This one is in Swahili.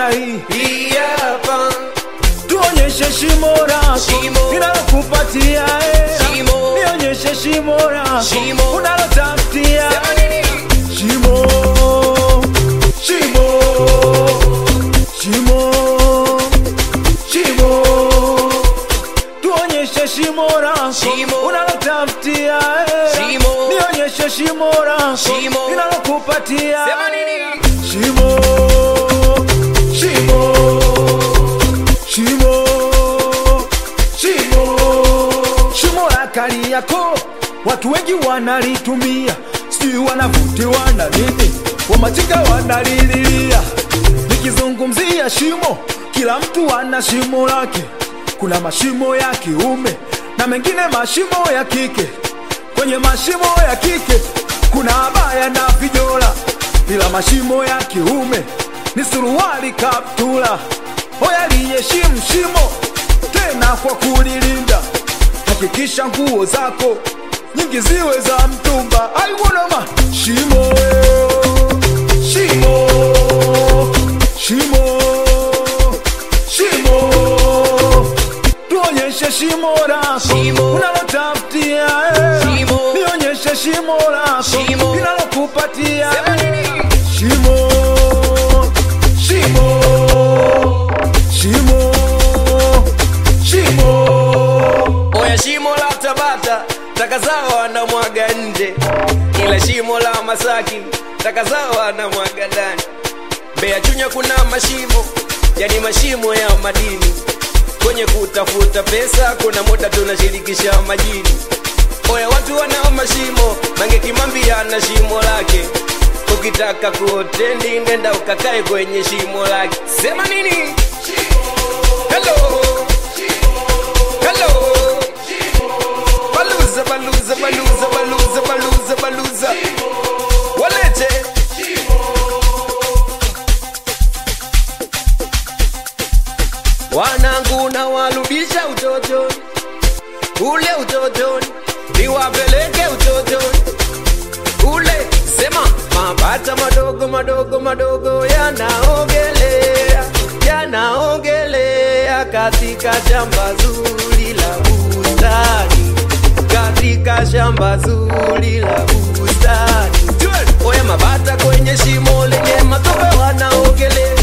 namna hii hii hapa tuonyeshe shimo lako Shimo. linalokupatia hela. Shimo. nionyeshe shimo lako Shimo. unalotafutia sema nini shimo shimo shimo shimo tuonyeshe shimo lako Shimo. unalotafutia hela. Shimo. nionyeshe shimo lako Shimo. linalokupatia sema nini Shimo, shimo, shimo, shimo, shimo la Kariakoo watu wengi wanalitumia, sijui wanavutiwa na nini, wamachinga wanalililia. Nikizungumzia shimo, kila mtu ana shimo lake. Kuna mashimo ya kiume na mengine mashimo ya kike. Kwenye mashimo ya kike kuna abaya na vijola, ila mashimo ya kiume ni suruali, kaptula. Hoya liheshimu shimo tena kwa kulilinda. Hakikisha nguo zako nyingi ziwe za mtumba. Aiwonoma shimo, shimo, shimo, shimo tuonyeshe shimo lako Shimo. unalotafutia eh. Shimo. nionyeshe shimo lako Shimo. linalokupatia sema eh. nini shimo shimo shimo shimo oya shimo la tabata taka zao wanamwaga nje ila shimo la masaki taka zao wanamwaga ndani mbeya chunya kuna mashimo yani mashimo ya madini kwenye kutafuta pesa kuna muda tunashirikisha majini oya watu wanao mashimo mange kimambi ana shimo lake ukitaka kuotendi nenda ukakae kwenye shimo lake sema nini hello hello baluza baluza baluza baluza baluza baluza walete wanangu na warudisha utotoni ule utotoni niwapeleke utotoni ule sema mabata madogo madogo madogo yanaogelea yanaogelea katika shamba zuri la bustani katika shamba zuri la bustani oya mabata kwenye shimo lenye matope wanaogelea